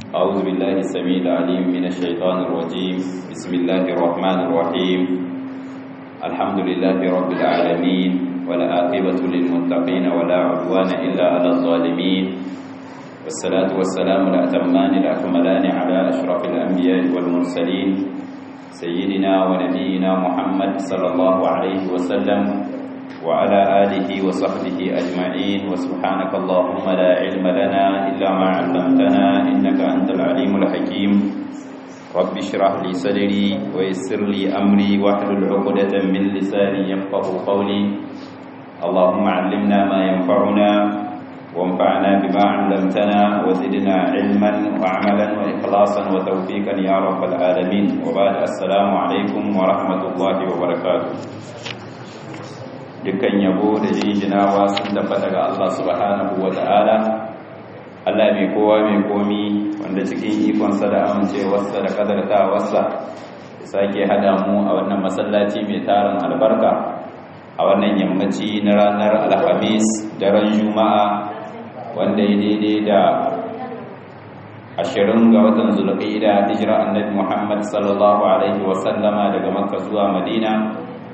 أعوذ بالله السميع العليم من الشيطان الرجيم بسم الله الرحمن الرحيم الحمد لله رب العالمين والعاقبة للمتقين ولا عدوان إلا على الظالمين والصلاة والسلام الأتمان الأكملان على أشرف الأنبياء والمرسلين سيدنا ونبينا محمد صلى الله عليه وسلم وعلى آله وصحبه أجمعين وسبحانك اللهم لا علم لنا إلا ما علمتنا إنك أنت العليم الحكيم رب اشرح لي صدري ويسر لي أمري واحلل عقدة من لساني يفقه قولي اللهم علمنا ما ينفعنا وانفعنا بما علمتنا وزدنا علما وعملا وإخلاصا وتوفيقا يا رب العالمين وبعد السلام عليكم ورحمة الله وبركاته dukkan yabo da jinjinawa sun tabbata ga Allah subhanahu wa ta'ala Allah mai kowa mai komi wanda cikin ikonsa da amincewarsa da kadartawarsa ya sake hada mu a wannan masallaci mai tarin albarka a wannan yammaci na ranar alhamis daren juma'a wanda ya daidai da ashirin ga watan zulqa'ida hijira annabi Muhammad sallallahu alaihi wasallama daga makka zuwa madina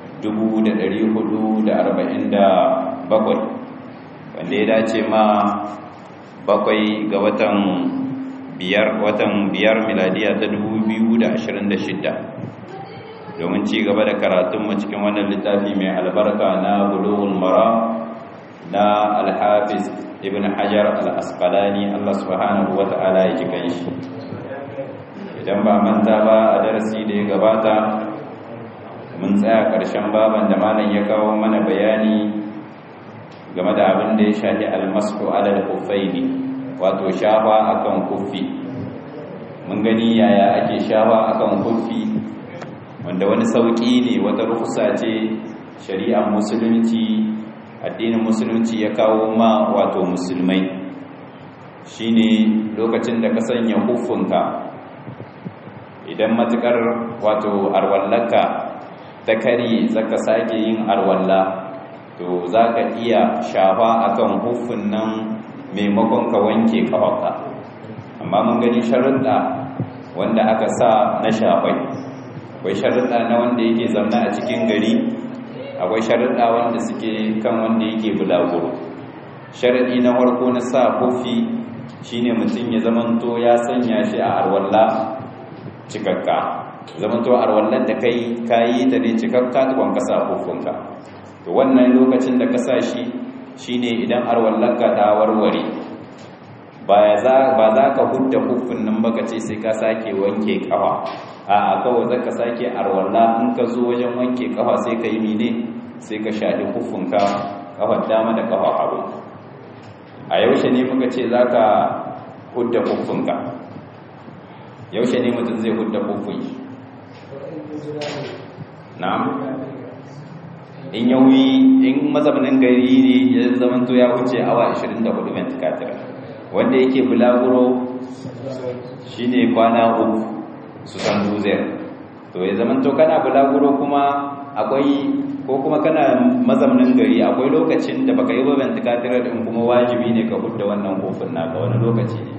447 wanda ya dace ma bakwai ga watan biyar watan biyar miladiya ta 2026 domin ci gaba da karatunmu cikin wannan littafi mai albarka na bulughul mara na alhafiz ibn hajar al-asqalani Allah subhanahu wata'ala ya ji kanshi idan ba manta ba a darasi da ya gabata mun tsaya ƙarshen baban da malam ya kawo mana bayani game da abin da ya shafi almasu alal kuffaini wato shafa akan kuffi mun gani yaya ake shafa akan kuffi wanda wani sauƙi ne wata rukusa ce shari'ar musulunci addinin musulunci ya kawo ma wato musulmai shine lokacin da ka sanya huffunka idan matukar wato arwallaka ta kari zaka sake yin arwalla to zaka iya shafa akan huffin nan maimakon ka wanke kafarka amma mun gani sharuɗa wanda aka sa na shafai akwai sharuɗa na wanda yake zauna a cikin gari akwai sharuɗa wanda suke kan wanda yake bulaguro sharaɗi na farko na sa huffi shine mutum ya zamanto ya sanya shi a arwalla cikakka zaman to arwallar da kai kayi ta ne cikakka tukon ka sa hufunka to wannan lokacin da ka sa shi shine idan arwallarka ta warware ba za ka hudda hufun nan baka ce sai ka sake wanke kafa a kawai za ka sake arwalla in ka zo wajen wanke kafa sai ka yi mine sai ka shaɗi hufunka kafar dama da kafa hagu a yaushe ne muka ce za ka hudda hufunka yaushe ne mutum zai hudda hufun shi na'am in yauyi in mazaunin gari ne ya zamanto ya wuce awa 24 ventilator wanda yake bulaguro shine kwana uku su san duzer to ya zamanto kana bulaguro kuma akwai ko kuma kana mazaunin gari akwai lokacin da baka yi ba ventilator din kuma wajibi ne ka hudda wannan kofin naka wani lokaci ne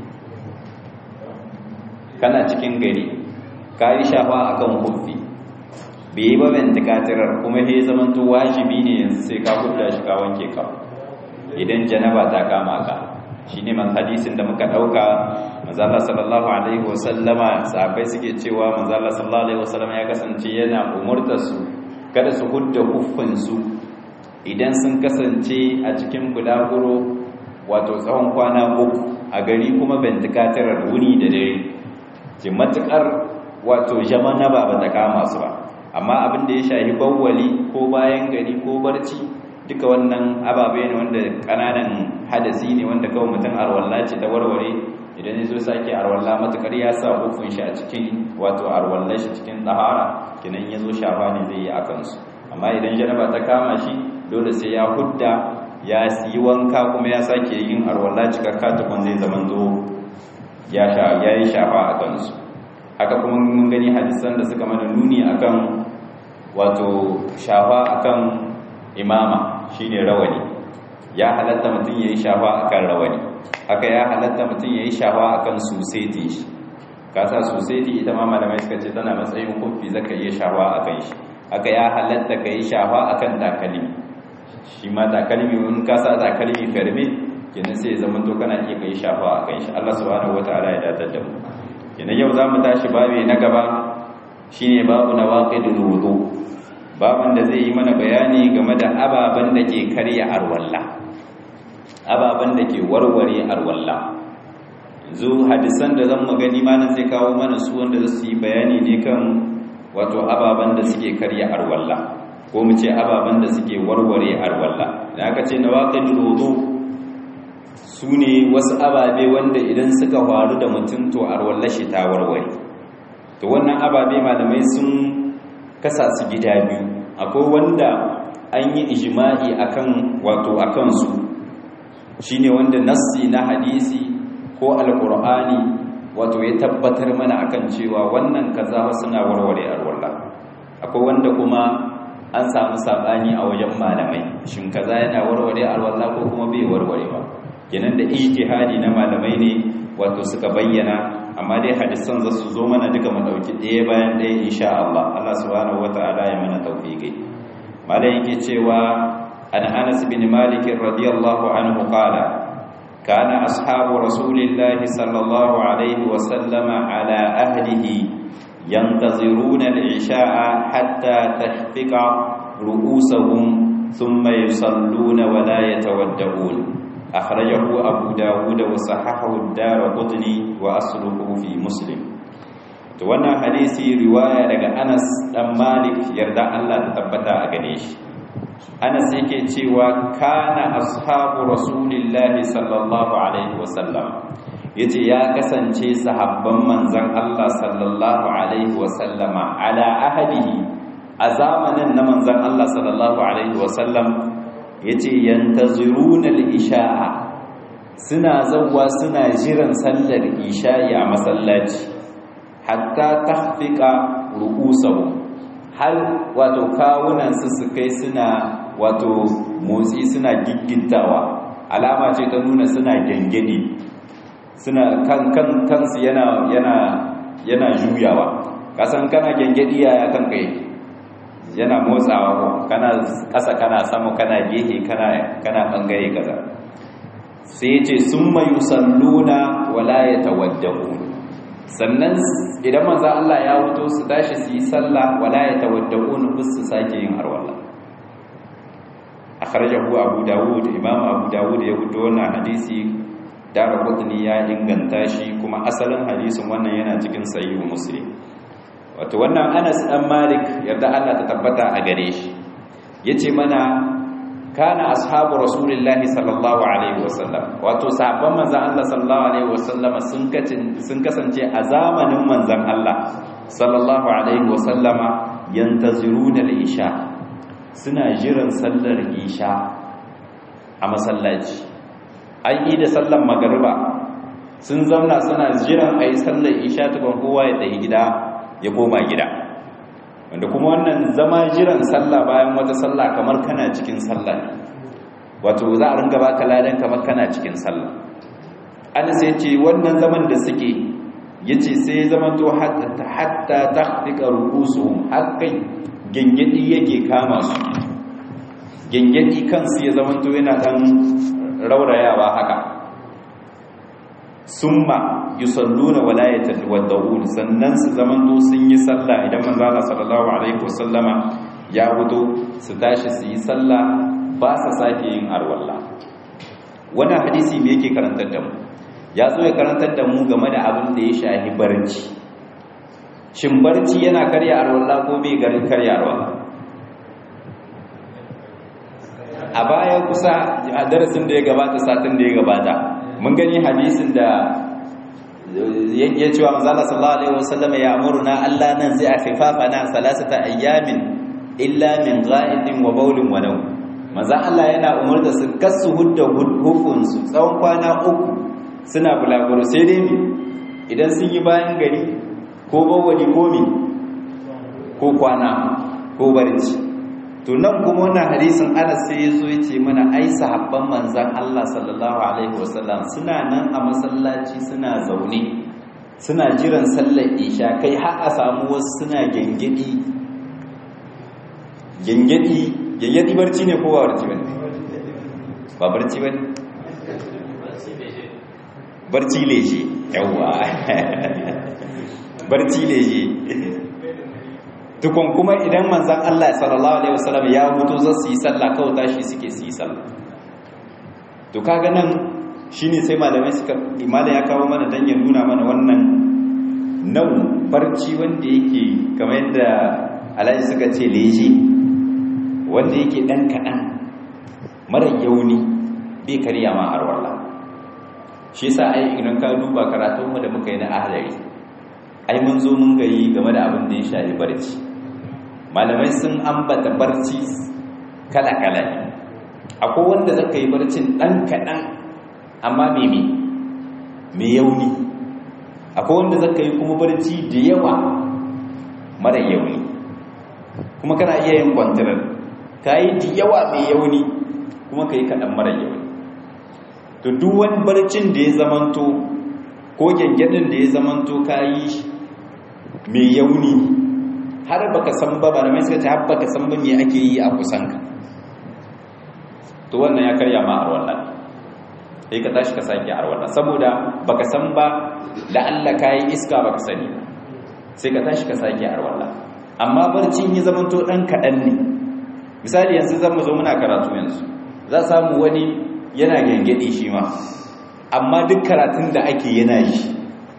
kana cikin gari ka yi shafa akan kofi bai yi ba ventikatirar kuma ya zamanto wajibi ne yanzu sai ka kudda shi ka wanke ka idan janaba ta kama ka shi ne man hadisin da muka ɗauka manzala sallallahu alaihi wasallama sahabai suke cewa manzala sallallahu alaihi wasallama ya kasance yana umurtar su kada su hudda huffinsu idan sun kasance a cikin bulaguro wato tsawon kwana uku a gari kuma ventikatirar wuni da dare ce matukar wato jamana ba ba ta kama su ba amma abin da ya shahi bawwali ko bayan gari ko barci duka wannan ababe ne wanda kananan hadasi ne wanda kawai mutum arwalla ce ta warware idan ya zo sake arwalla matukar ya sa hukun shi a cikin wato arwalla shi cikin tsahara kinan ya zo shafa ne zai yi a kansu amma idan janaba ta kama shi dole sai ya hudda ya yi wanka kuma ya sake yin arwalla cikakka tukun zai zaman zo ya yi shafa a kansu haka kuma mun gani hadisan da suka mana nuni akan wato shafa akan imama shine rawani ya halatta mutum yayi shafa akan rawani haka ya halatta mutum ya yi shawa akan suseti shi kasa suseti ita ma malamai suka ce tana matsayin kufi zaka iya shawa akan shi haka ya halatta ka yi shawa akan takalmi shi ma takalmi in kasa takalmi ferme kenan sai ya zama to kana iya kai shafa akan shi Allah subhanahu wataala ya datar da mu kenan yau zamu tashi babi na gaba shine babu nawaqidul wudu babin da zai yi mana bayani game da ababen da ke karya arwalla ababen da ke warware arwalla yanzu hadisan da zan magani malam zai kawo mana su wanda za su yi bayani ne kan wato ababen da suke karya arwalla ko mu ce ababen da suke warware arwalla da aka ce nawaqidul wudu su ne wasu ababe wanda idan suka faru da mutum to arwalla shi ta warware to wannan ababe malamai sun kasa su gida biyu akwai wanda an yi ijma'i akan wato akan su shine wanda nassi na hadisi ko alqur'ani wato ya tabbatar mana akan cewa wannan kaza suna warware alwala akwai wanda kuma an samu sabani a wajen malamai shin kaza yana warware alwala ko kuma bai warware ba kenan da ijtihadi na malamai ne wato suka bayyana amma dai hadisan za su zo mana duka mu dauki ɗaya bayan ɗaya insha Allah Allah subhanahu wataala ya mana tawfiqi malai yake cewa an Anas bin Malik radiyallahu anhu qala kana ashabu rasulillahi sallallahu alaihi wa sallama ala ahlihi yantaziruna al-isha'a hatta tahfiqa ru'usahum thumma yusalluna wa la yatawadda'un أخرجه أبو داود وصححه الدار قطني وأصله في مسلم وانا حديثي رواية لغا أنس دم مالك يرضى الله تثبت أغنيش أنس يكي تيوى كان أصحاب رسول الله صلى الله عليه وسلم yace ya kasance sahabban manzon Allah sallallahu alaihi wasallama ala ahadihi a zamanin na manzon Allah sallallahu alaihi wasallam ya ce yantaziruna isha'a suna zauwa suna jiran sallar isha'i a masallaci hatta tahfiqa ru'usahum har wato kawunan su su kai suna wato motsi suna giggintawa alama ce ta nuna suna gengedi suna kan kan kansu yana yana yana juyawa kasan kana gengedi yaya kan kai yana motsawa ko kana ƙasa kana sama kana gehe kana kana bangare kaza sai yace summa yusalluna wala yatawaddahu sannan idan manzo Allah ya wuto su tashi su yi sallah wala yatawaddahun bus su sake yin harwala akhrajahu abu dawud imam abu dawud ya wuto wannan hadisi darqutni ya inganta shi kuma asalin hadisin wannan yana cikin sahih muslim wato wannan Anas dan Malik yarda Allah ta tabbata a gare shi yace mana kana ashabu rasulillahi sallallahu alaihi wasallam wato sahabban manzon Allah sallallahu alaihi wasallam sun sun kasance a zamanin manzon Allah sallallahu alaihi wasallama yantaziruna al-isha suna jiran sallar isha a masallaci an yi da sallar magariba sun zauna suna jiran ayi sallar isha tukun kowa ya tafi gida ya koma gida wanda kuma wannan zama jiran sallah bayan wata sallah kamar kana cikin sallah wato za a ringa baka ladan kamar kana cikin sallah ana sai ce wannan zaman da suke yace sai zaman to hatta hatta tahqiqa ru'usuhum hakkai gengedi yake kama su gengedi kansu ya zaman to yana dan raurayawa haka summa yusalluna wala yatawaddaun sannan su zamanto sun yi sallah idan manzo Allah sallallahu alaihi wasallama ya wuto su tashi su yi sallah ba sa sake yin arwalla wannan hadisi me yake karantar da mu ya zo ya karantar da mu game da abin da ya shahi barci shin barci yana karya arwalla ko bai garin karya arwalla a baya kusa a darasin da ya gabata satin da ya gabata mun gani hadisin da ya cewa manzala sallallahu alaihi wasallam ya amuruna Allah nan zai afifafana salasata ayyamin illa min gha'idin wa bawlin wa nawm manzo Allah yana umurta su kasu hudda hukun su tsawon kwana uku suna bulaguro sai dai mi idan sun yi bayan gari ko bawali ko mi ko kwana ko barci to nan kuma wannan hadisin Anas sai yazo yace mana ai sahabban manzon Allah sallallahu alaihi wasallam suna nan a masallaci suna zaune suna jiran sallar isha kai har a samu wasu suna gengedi gengedi gengedi barci ne ko ba barci bane ba barci bane barci leje yawa barci leje tukun kuma idan manzan Allah sallallahu alaihi wasallam ya hutu za su yi sallah kawai tashi suke su yi sallah to kaga nan shine sai malamai suka imala ya kawo mana dan ya nuna mana wannan nau barci wanda yake kamar yadda alhaji suka ce leje wanda yake dan kaɗan mara yauni bai karya ma har wallah shi yasa ai idan ka duba karatunmu da muka yi na ahlari ai mun zo mun gayi game da abin da ya shafi barci malamai sun ambata barci kala-kala ne akwai wanda zaka yi barcin ɗan kaɗan amma meme mai yauni akwai wanda zaka yi kuma barci da yawa mara yauni kuma kana iya yin kwantarar ka yi da yawa mai yauni kuma ka yi kaɗan mara yauni to duk wani barcin da ya zamanto ko gyangyaɗin da ya zamanto ka yi mai yauni har baka san ba ba da mai suka ce har baka san ba me ake yi a kusanka to wannan ya karya ma arwalla sai ka tashi ka sake arwalla saboda baka san ba da Allah kai iska baka sani sai ka tashi ka sake arwalla amma barcin ya zamanto dan kadan ne misali yanzu zan mu zo muna karatu yanzu za samu wani yana gengede shi ma amma duk karatun da ake yana yi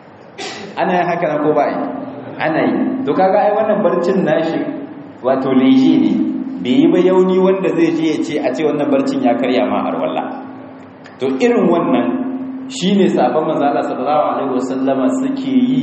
ana yin haka na ko ba yi ana yi to kaga ai wannan barcin nashi wato leje ne bai yi ba yauni wanda zai je ya ce a ce wannan barcin ya karya ma har walla to irin wannan shine sabon manzo Allah sallallahu alaihi wasallama suke yi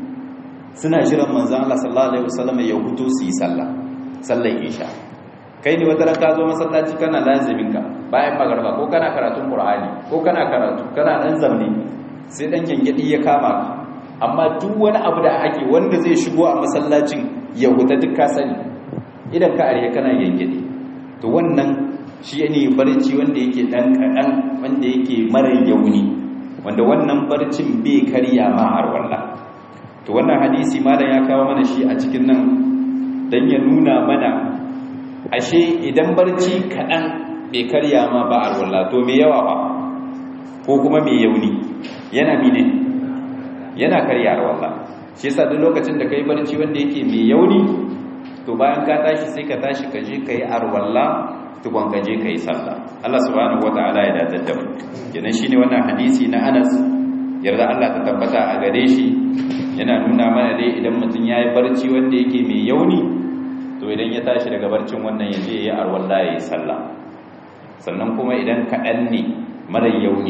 suna jiran manzo Allah sallallahu alaihi wasallama ya huto su yi sallah sallar isha kai ne wata ran ka zo masallaci kana lazimin ka bayan magarba ko kana karatun qur'ani ko kana karatu kana dan zamne sai dan gengedi ya kama ka amma duk wani abu da ake wanda zai shigo a masallacin ya huta duk ka sani idan ka ariya kana gengedi to wannan shi ne barci wanda yake dan kadan wanda yake mara yauni wanda wannan barcin bai karya ma har wallah to wannan hadisi malam ya kawo mana shi a cikin nan dan ya nuna mana ashe idan barci kadan bai karya ma ba har wallah to me yawa ba ko kuma me yauni yana mine yana karya har wallah shi yasa duk lokacin da kai barci wanda yake mai yauni to bayan ka tashi sai ka tashi ka je kai arwalla tukun ka je kai sallah Allah subhanahu wataala ya dace da mu kenan shine wannan hadisi na Anas yarda Allah ta tabbata a gare shi yana nuna mana dai idan mutum yayi barci wanda yake mai yauni to idan ya tashi daga barcin wannan ya je yayi arwalla yayi sallah sannan kuma idan kaɗan ne mara yauni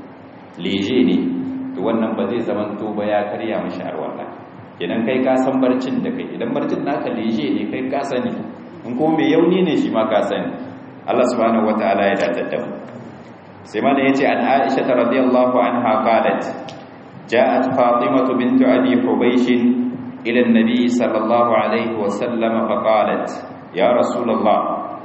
leje ne to wannan ba zai zaman to ba ya karya mashi arwalla idan kai ka san barcin da kai idan barcin naka leje ne kai ka sani in kuma mai yauni ne shi ma ka sani Allah subhanahu wataala ya dace da mu sai ma da yace an Aisha radhiyallahu anha qalat ja'at Fatimah bint Abi Hubaysh ila an-nabi sallallahu alayhi wa sallam fa qalat ya rasulullah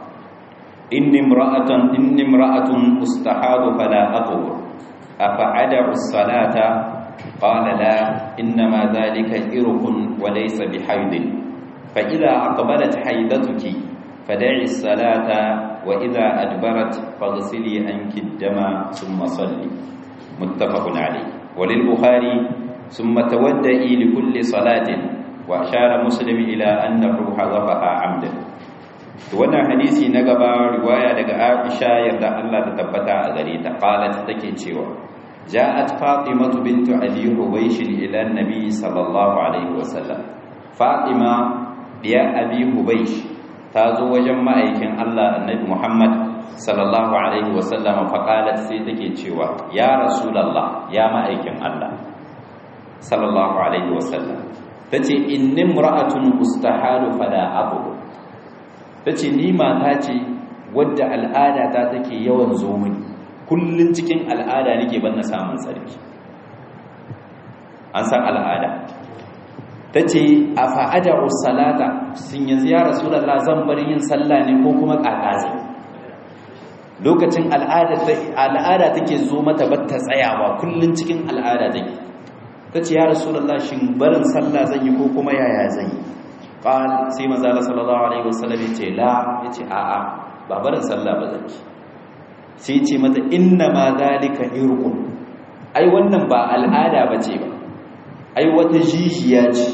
inni imra'atan inni imra'atun ustahadu fala aqur afa ad'u as-salata قال لا إنما ذلك إرق وليس بحيض فإذا أقبلت حيضتك فدعي الصلاة وإذا أدبرت فاغسلي عنك الدم ثم صلي متفق عليه وللبخاري ثم تودئي لكل صلاة وأشار مسلم إلى أنه حذفها عمدا wannan hadisi na gaba riwaya daga Aisha yarda Allah ta tabbata a gare ta qalat take cewa جاءت فاطمة بنت أبي حبيش إلى النبي صلى الله عليه وسلم فاطمة يا أبي حبيش تازو وجمع أيكن الله النبي محمد صلى الله عليه وسلم فقالت سيدك تشوى يا رسول الله يا ما أيكن الله صلى الله عليه وسلم تتي إن امرأة استحال فلا أبو تتي نيما تاتي ودع الآلة تاتك يوم زومني kullun cikin al'ada nake ban na samun sarki an san al'ada ta ce a fa'ada salata sun yanzu ya rasu da zan bari yin sallah ne ko kuma ƙaƙazi lokacin al'ada take zo mata batta tsayawa kullum cikin al'ada take ta ce ya rasu da shin barin sallah zan yi ko kuma yaya zan yi ƙal sai mazala sallallahu alaihi wasallam ya ce la ya ce a'a ba barin sallah ba zan yi sai ce mata inna ma zalika irqun ai wannan ba al'ada bace ba ai wata jijiya ce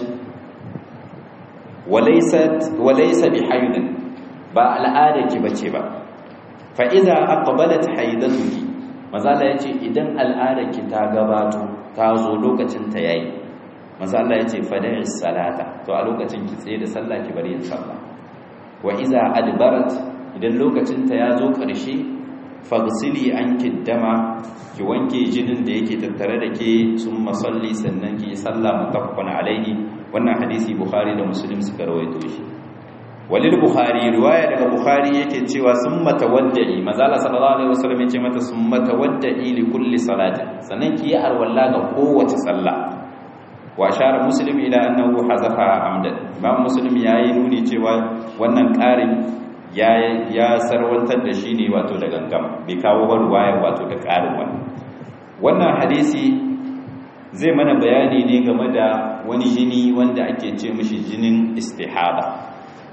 walaisa bi haidin ba al'ada ki bace ba fa idza aqbalat haidatuki mazala yace idan al'ada ki ta gabato ta zo lokacin ta yayi mazala yace fada'i salata to a lokacin ki tsaye da sallah ki bari yin sallah wa idza adbarat idan lokacin ta ya zo karshe fagsili anki dama ki wanke jinin da yake tattare da ke sun masalli sannan ki yi sallah mutaffaqan alaihi wannan hadisi bukhari da muslim suka rawaito shi walil bukhari riwaya daga bukhari yake cewa summa tawaddi mazala sallallahu alaihi wasallam yace mata summa tawaddi li kulli salati sannan ki yi arwalla ga kowace sallah wa shara muslim ila annahu hazafa amdan imam muslim yayi nuni cewa wannan ƙarin ya ya sarwantar da shi ne wato da gangam bai kawo ba ruwaya wato da ƙarin wani wannan hadisi zai mana bayani ne game da wani jini wanda ake ce mishi jinin istihaba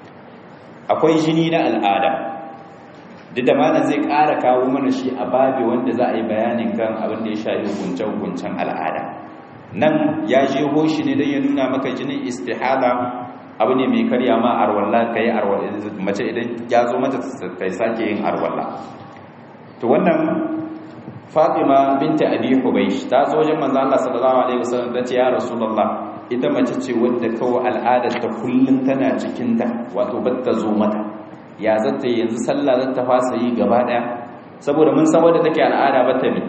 akwai jini na al'ada duk da mana zai ƙara kawo mana shi a babi wanda za a yi bayanin kan abin da ya shafi hukunce-hukuncen al'ada nan ya je hoshi ne don ya nuna maka jinin istihaba abu ne mai karya ma arwalla ka yi arwalla mace idan ya zo mata ta sake yin arwalla to wannan fatima binta abi hubaysh ta zo wajen manzo Allah sallallahu alaihi wasallam ta ce ya rasulullah ita mace ce wadda kawai al'adar ta kullun tana cikin ta wato batta zo mata ya zata yanzu sallah zata fasa yi gaba daya saboda mun san wadda take al'ada bata ne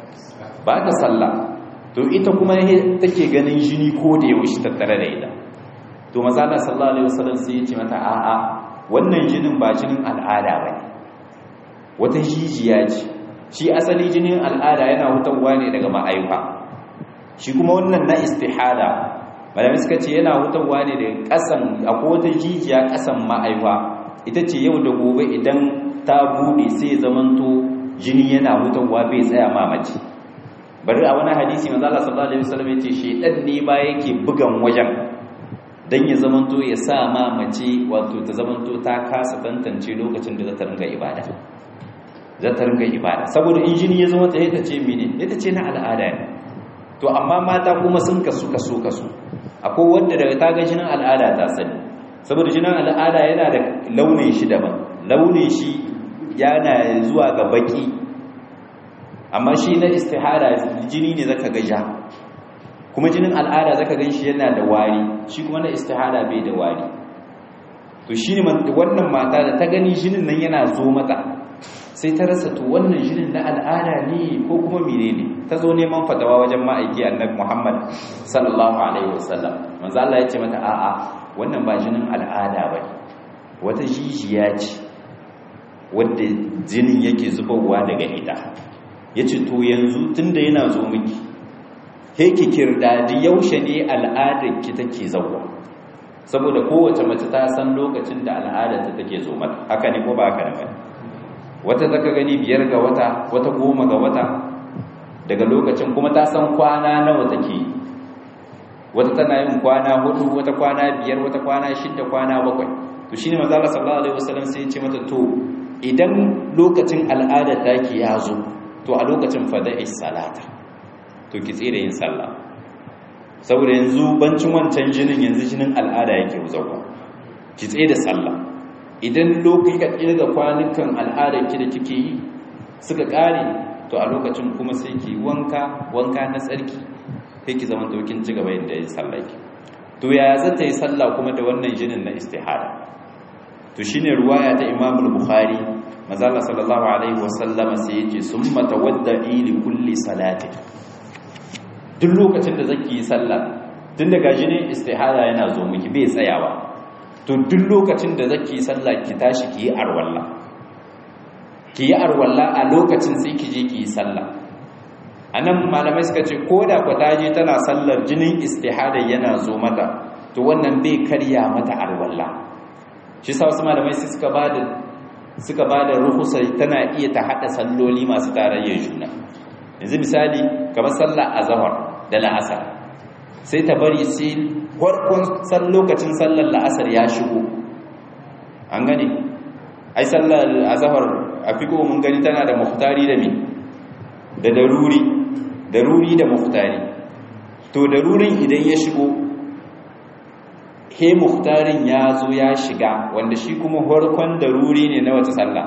ba ta sallah to ita kuma take ganin jini ko da yaushe tattare da ita to manzo Allah sallallahu alaihi wasallam sai ya ce mata a'a wannan jinin ba jinin al'ada bane wata jijiya ce shi asali jinin al'ada yana hutawa ne daga ma'aifa shi kuma wannan na istihada malami suka ce yana hutawa ne daga kasan akwai wata jijiya kasan ma'aifa ita ce yau da gobe idan ta bude sai zamanto jini yana hutawa bai tsaya mamaci bari a wani hadisi manzo Allah sallallahu alaihi wasallam yace shedan ne ba yake bugan wajen dan ya zamanto ya sa mamaci wato ta zamanto ta kasa tantance lokacin da za ta ringa ibada za ta ringa ibada saboda in jini ya zama ta ta ce mene ita ce na al'ada ne to amma mata kuma sun kasu kaso kaso akwai wanda daga ta ga jinin al'ada ta sani saboda jinin al'ada yana da launin shi daban launin shi yana zuwa ga baki amma shi na istihara jini ne zaka ga ja kuma jinin al'ada zaka gan shi yana da wari shi kuma na istihara bai da wari to shi ne wannan mata da ta gani jinin nan yana zo mata sai ta rasa to wannan jinin na al'ada ne ko kuma mene ne ta zo neman fatawa wajen ma'aiki annabi Muhammad sallallahu alaihi wasallam manzo Allah ya ce mata a'a wannan ba jinin al'ada bane wata jijiya ce wanda jinin yake zubarwa daga ita yace to yanzu tunda yana zo miki he ki kirdadi yaushe ne al'adar ki take zawwa saboda kowace mace ta san lokacin da al'adar ta take zo mata haka ne ko ba haka ne wata zaka gani biyar ga wata wata goma ga wata daga lokacin kuma ta san kwana nawa take wata tana yin kwana hudu wata kwana biyar wata kwana shidda kwana bakwai to shine manzo Allah sallallahu alaihi wasallam sai ya ce mata to idan lokacin al'ada take ya zo to a lokacin fada'i salata to ki tsira yin sallah saboda yanzu bancin wancan jinin yanzu jinin al'ada yake wuzawa ki tsaye da sallah idan lokaci ka kirga kwanukan al'adar ki da kike yi suka kare to a lokacin kuma sai ki wanka wanka na tsarki sai ki zama dokin ci gaba yadda yin sallah ki to ya za ta yi sallah kuma da wannan jinin na istihara to shine ruwaya ta Imam al-Bukhari manzo Allah sallallahu alaihi wasallama sai yace summa tawadda'i li kulli salati duk lokacin da zaki yi sallah tun daga jinin istihara yana zo miki bai tsayawa to duk lokacin da zaki yi sallah ki tashi ki yi arwalla ki yi arwalla a lokacin sai ki je ki yi sallah anan malamai suka ce ko da ku taje tana sallar jinin istihada yana zo mata to wannan bai karya mata arwalla shi sa wasu malamai sai suka ba da suka ba da ruhusa tana iya ta hada salloli masu tarayyar juna yanzu misali kamar sallah azhar da la'asar sai ta bari sai farkon lokacin sallar la'asar ya shigo an gane ai sallar azhar a fiqo mun gani tana da muhtari da me da daruri daruri da muhtari to darurin idan ya shigo he muhtarin ya zo ya shiga wanda shi kuma farkon daruri ne na wata sallah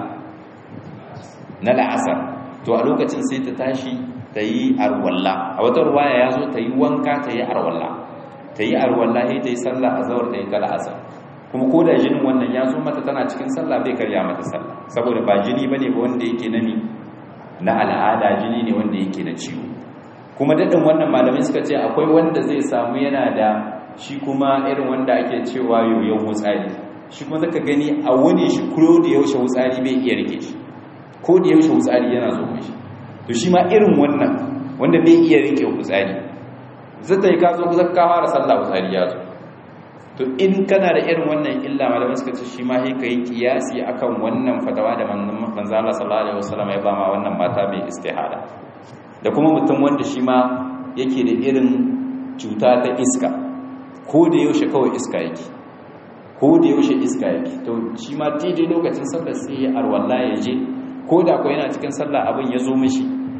na la'asar to a lokacin sai ta tashi ta yi arwalla a wata ruwaya ya zo ta yi wanka ta yi arwalla ta yi arwalla sai ta yi sallah a zawar ta yi ta la'asar kuma ko da jinin wannan ya zo mata tana cikin sallah bai karya mata sallah saboda ba jini bane ba wanda yake na mi na al'ada jini ne wanda yake na ciwo kuma daɗin wannan malamai suka ce akwai wanda zai samu yana da shi kuma irin wanda ake cewa yoyon wutsari shi kuma zaka gani a wani shi kuro da yaushe wutsari bai iya rike shi ko da yaushe wutsari yana zo mashi to shi ma irin wannan wanda bai iya rike wutsari zata yi ka zo zaka fara sallah wutsari ya zo to in kana da irin wannan illa malamai suka ce shi ma sai kai kiyasi akan wannan fatawa da manzo Allah sallallahu alaihi wasallam ya ba ma wannan mata mai istihada da kuma mutum wanda shi ma yake da irin cuta ta iska ko da yaushe kawai iska yake ko da yaushe iska yake to shi ma daidai lokacin sallar sai ya arwalla ya je ko da ko yana cikin sallah abin ya zo mishi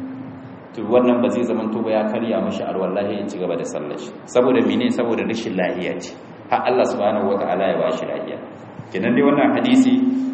to wannan ba zai zaman to ba ya karya mishi arwalla ya ci gaba da sallar shi saboda mene saboda rashin lafiya ce har Allah subhanahu wataala ya bashi lafiya kenan dai wannan hadisi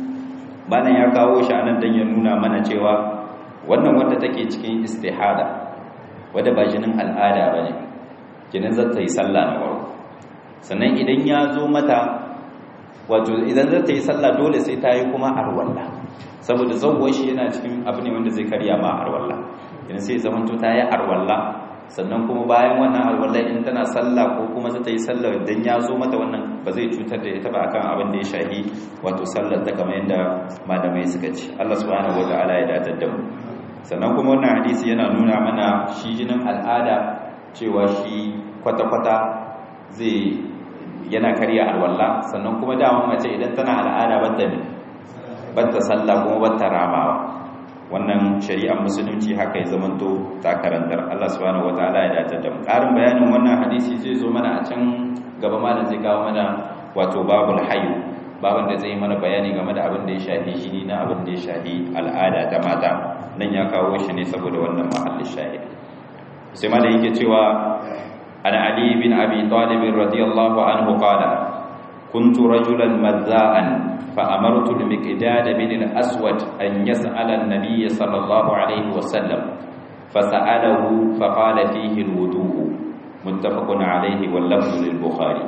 bayan ya kawo shi anan dan ya nuna mana cewa wannan wanda take cikin istihada wadda ba jinin al'ada bane kenan zata yi sallah na farko sannan idan ya zo mata wato idan za ta yi sallah dole sai ta yi kuma arwalla saboda zauwar shi yana cikin abu ne wanda zai karya ma arwalla idan sai zamanto ta yi arwalla sannan kuma bayan wannan arwalla in tana sallah ko kuma za ta yi sallah idan ya zo mata wannan ba zai cutar da ita ba akan abin da ya shahi wato sallar ta kamar yadda malamai suka ce Allah subhanahu wataala ya datar da mu sannan kuma wannan hadisi yana nuna mana shi jinin al'ada cewa shi kwata-kwata zai yana karya alwala sannan kuma daman mace idan tana al'ada batta ne batta sallah kuma batta ramawa wannan shari'ar musulunci haka ya zamanto ta karantar Allah subhanahu wataala ya dace da mu karin bayanin wannan hadisi zai zo mana a can gaba malam zai kawo mana wato babul hayy baban da zai mana bayani game da abin da ya shafi jini na abin da ya shafi al'ada ta mata nan ya kawo shi ne saboda wannan mahallin shahidi sai malam yake cewa عن علي بن أبي طالب رضي الله عنه قال كنت رجلا مذاء فأمرت المقداد بن الأسود أن يسأل النبي صلى الله عليه وسلم فسأله فقال فيه الوضوء متفق عليه واللفظ للبخاري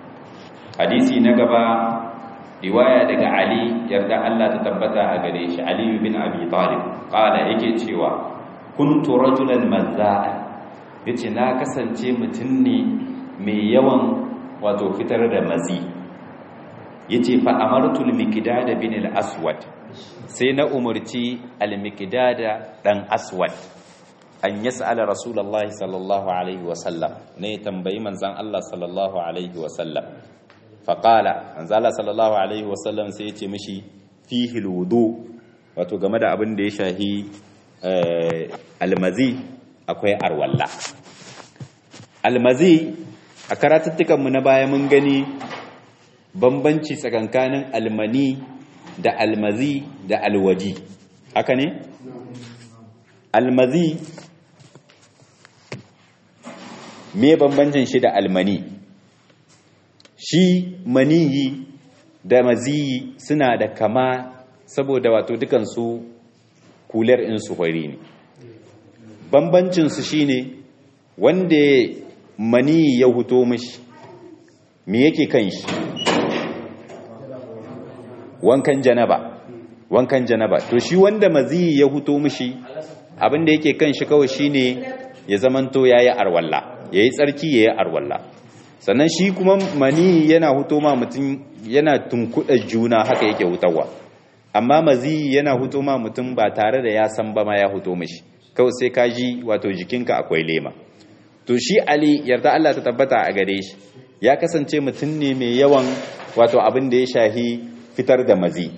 حديثي نقبا رواية دقى علي يرد الله تتبتع أقريش علي بن أبي طالب قال إيكي تشيوا كنت رجلا مذاء ya ce na kasance mutum ne mai yawan wato fitar da mazi ya ce fa'amartul mikidada bin al'aswad sai na umarci al-mikidada ɗan aswad an yi sa'ala rasulallah sallallahu alaihi wasallam na ya tambayi manzan Allah sallallahu alaihi wasallam faƙala manzan Allah sallallahu alaihi wasallam sai ya ce mashi fihil wudu wato game da abin da ya shahi almazi akwai arwalla almazi a karatuttukanmu na baya mun gani bambanci tsakankanin almani da almazi da alwaji haka ne almazi me bambancin shi da almani shi maniyi da maziyi suna da kama saboda wato dukansu kular insu hori ne bambancinsu shine wanda mani ya huto mishi me yake kan shi wankan janaba wankan janaba to shi wanda mazi ya huto mishi abinda yake kan shi kawai shine ya zamanto yayi arwalla yayi tsarki yayi arwalla sannan shi kuma mani yana huto ma mutum yana tunkuɗa juna haka yake hutawa amma mazi yana huto ma mutum ba tare da ya san ba ma ya huto mishi kawai sai ka ji wato jikinka akwai lema to shi ali yarda Allah ta tabbata a gare shi ya kasance mutum ne mai yawan wato abin da ya shahi fitar da mazi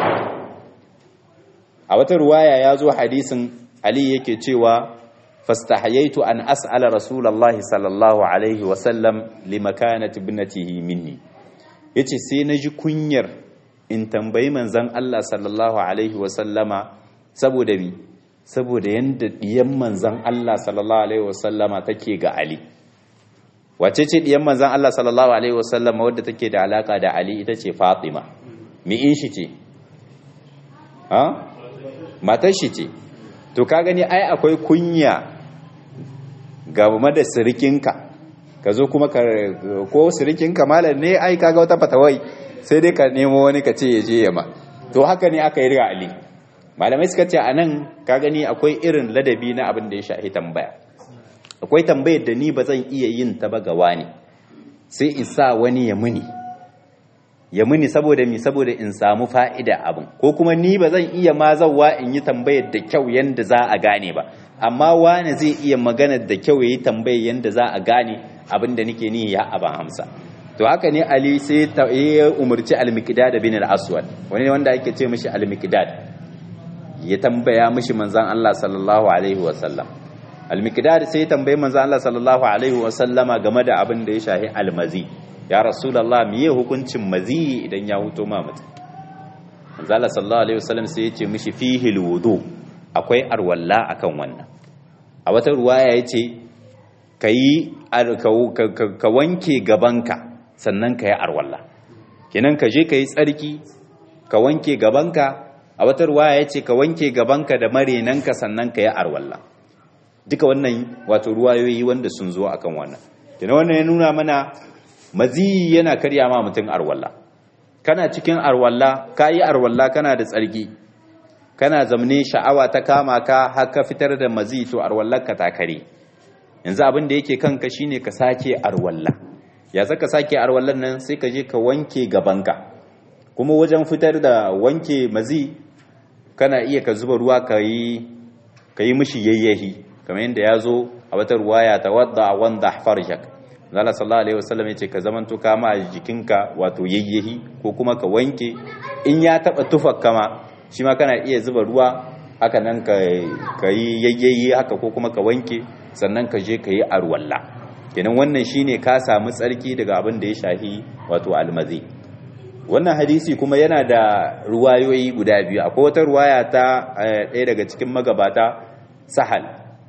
a wata ruwaya ya zo hadisin ali yake cewa fastahayaitu an as'ala rasulullahi sallallahu alaihi wasallam limakanati ibnatihi minni yace sai na ji kunyar in tambayi manzon Allah sallallahu alaihi wasallama saboda mi saboda yanda diyan manzon Allah sallallahu alaihi wasallama take ga Ali wace ce diyan manzon Allah sallallahu alaihi wasallama wadda take da alaka da Ali ita ce Fatima mi in shi ce ha matar shi ce to ka gani ai akwai kunya game da sirikinka ka zo kuma ko sirikinka malam ne ai kaga wata fatawai sai dai ka nemo wani ka ce ya je yamma to haka ne aka yi riga ali malamai suka ce a nan ka gani akwai irin ladabi na abin da ya shahi tambaya akwai tambayar da ni ba zan iya yin ta ba ga wani sai in sa wani ya muni ya muni saboda mi saboda in samu fa'ida abin ko kuma ni ba zan iya ma zawa in yi tambayar da kyau yanda za a gane ba amma wani zai iya magana da kyau ya yi tambayar yanda za a gane abin da nake ni ya aban hamsa to haka ne ali sai ya umarci al-miqdad bin al-aswad wani wanda ake ce mishi al-miqdad ya tambaya mishi manzon Allah sallallahu alaihi wa sallam al-miqdad sai ya tambayi manzon Allah sallallahu alaihi wa sallama game da abin da ya shahi al-mazi ya rasulullah miye hukuncin mazi idan ya huto ma mutum manzon Allah sallallahu alaihi wa sallam sai ya ce mishi fihi al-wudu akwai arwalla akan wannan a wata ruwaya yace kayi ka wanke gabanka sannan ka yi arwalla kenan ka je ka yi tsarki ka wanke gabanka a wata ruwaya ya ce ka wanke gabanka da marenanka sannan ka yi arwalla duka wannan wato ruwayoyi wanda sun zo akan wannan kenan wannan ya nuna mana mazi yana karya ma mutum arwalla kana cikin arwalla ka yi arwalla kana da tsarki kana zamne sha'awa ta kama ka haka fitar da mazi to arwallarka ta kare yanzu abin da yake kanka shine ka sake arwalla ya saka sake arwallan nan sai ka je ka wanke gabanka kuma wajen fitar da wanke mazi kana iya ka zuba ruwa ka yi ka yi mishi yayyahi kamar yadda ya zo a wata ruwaya ta wadda wanda farjak zala sallallahu alaihi wasallam ya ce ka zamanto kama a jikinka wato yayyahi ko kuma ka wanke in ya taba tufar kama shi ma kana iya zuba ruwa haka nan ka yi yayyahi haka ko kuma ka wanke sannan ka je ka yi arwalla kenan wannan shine ka samu tsarki daga abin da ya shahi wato almazi wannan hadisi kuma yana da ruwayoyi guda biyu akwai wata ruwaya ta ɗaya daga cikin magabata sahal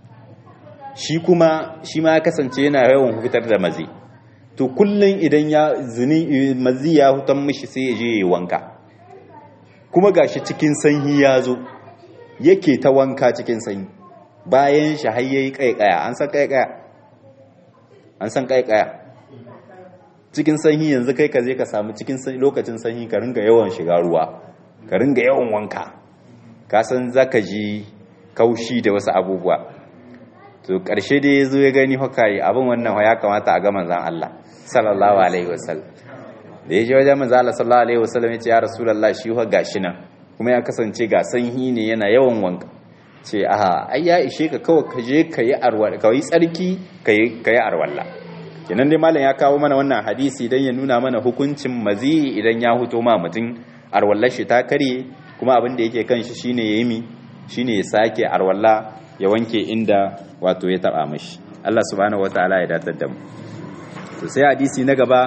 shi kuma shi ma ya kasance yana yawan fitar da mazi to kullum idan ya zini mazi ya hutan mishi sai ya je ya wanka kuma gashi cikin sanyi ya zo yake ta wanka cikin sanyi bayan shi har yayi kaikaya an san kaikaya an san kaikaya cikin sanyi yanzu kai ka je ka samu cikin lokacin sanyi ka ringa yawan shiga ruwa ka ringa yawan wanka ka san zaka ji kaushi da wasu abubuwa to karshe dai yazo ya gani haka yi abin wannan ya kamata a ga manzon Allah sallallahu alaihi wasallam da ya je wajen manzon Allah sallallahu alaihi wasallam ya ce ya rasulullahi shi fa gashi nan kuma ya kasance ga sanyi ne yana yawan wanka ce aha ai ya ishe ka kawai ka je ka yi arwalla ka yi tsarki ka yi arwalla kenan dai malam ya kawo mana wannan hadisi dan ya nuna mana hukuncin mazi idan ya huto ma mutum arwallar shi ta karye kuma abin da yake kan shi shine yayi mi shine ya sake arwalla ya wanke inda wato ya taba mishi Allah subhanahu wataala ya datar da mu to sai hadisi na gaba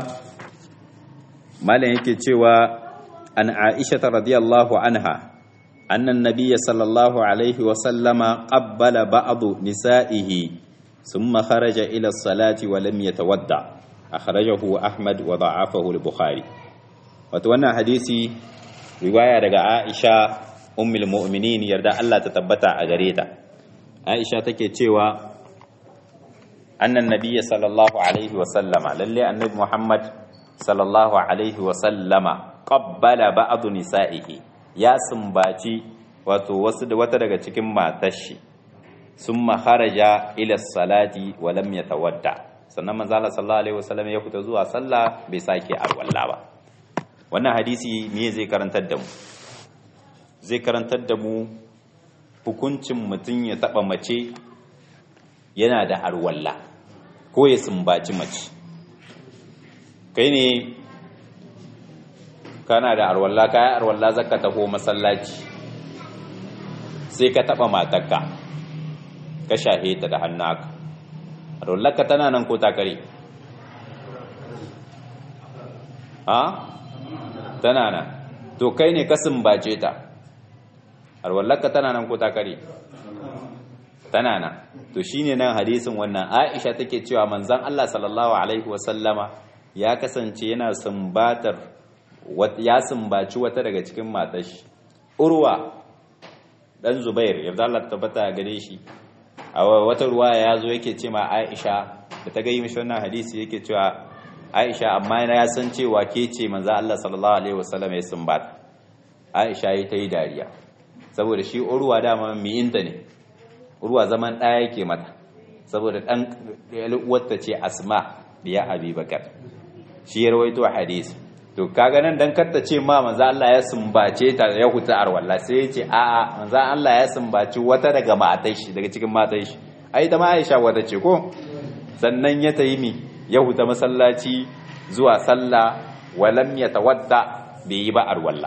malam yake cewa an Aisha radiyallahu anha أن النبي صلى الله عليه وسلم قبل بعض نسائه ثم خرج إلى الصلاة ولم يتودع أخرجه أحمد وضعفه البخاري وتوانا حديثي رواية دقاء عائشة أم المؤمنين يرد الله تتبتع أغريتا عائشة تكيتشيوا أن النبي صلى الله عليه وسلم للي النبي محمد صلى الله عليه وسلم قبل بعض نسائه ya sumbaci wato wasu da wata daga cikin matashi sun maharaja ila salati wa lam yatawadda sannan manzo Allah sallallahu alaihi wasallam ya fita zuwa sallah bai sake alwala ba wannan hadisi me zai karantar da mu zai karantar da mu hukuncin mutum ya taba mace yana da arwalla ko ya sumbaci mace kai ne kana da arwalla kayan arwalla zaka taho masallaci sai ka taba matarka ka shahe ta da hannaka arwallarka tana nan ko takare ha tana nan to kai ne ka sumbace ta arwallarka tana nan ko takare tana nan to shine nan hadisin wannan Aisha take cewa manzon Allah sallallahu alaihi wasallama ya kasance yana sumbatar ya sumbaci wata daga cikin matashi urwa dan zubair yadda Allah tabbata gare shi a wata ruwa ya zo yake ce ma Aisha da ta gayi mishi wannan hadisi yake cewa Aisha amma ya san cewa ke ce manzo Allah sallallahu alaihi wasallam ya sumbata Aisha yi ta yi dariya saboda shi urwa dama miyinta ne urwa zaman ɗaya yake mata saboda ɗan uwarta ce asma biya abubakar shi ya rawaito hadisi to kaga nan dan karta ce ma manzo Allah ya sumbace ta ya huta arwalla sai ya ce a a manzo Allah ya sumbaci wata daga matai shi daga cikin matai shi ai ta ma Aisha wata ce ko sannan ya tayi mi ya huta masallaci zuwa sallah walam yatawadda bai yi ba arwalla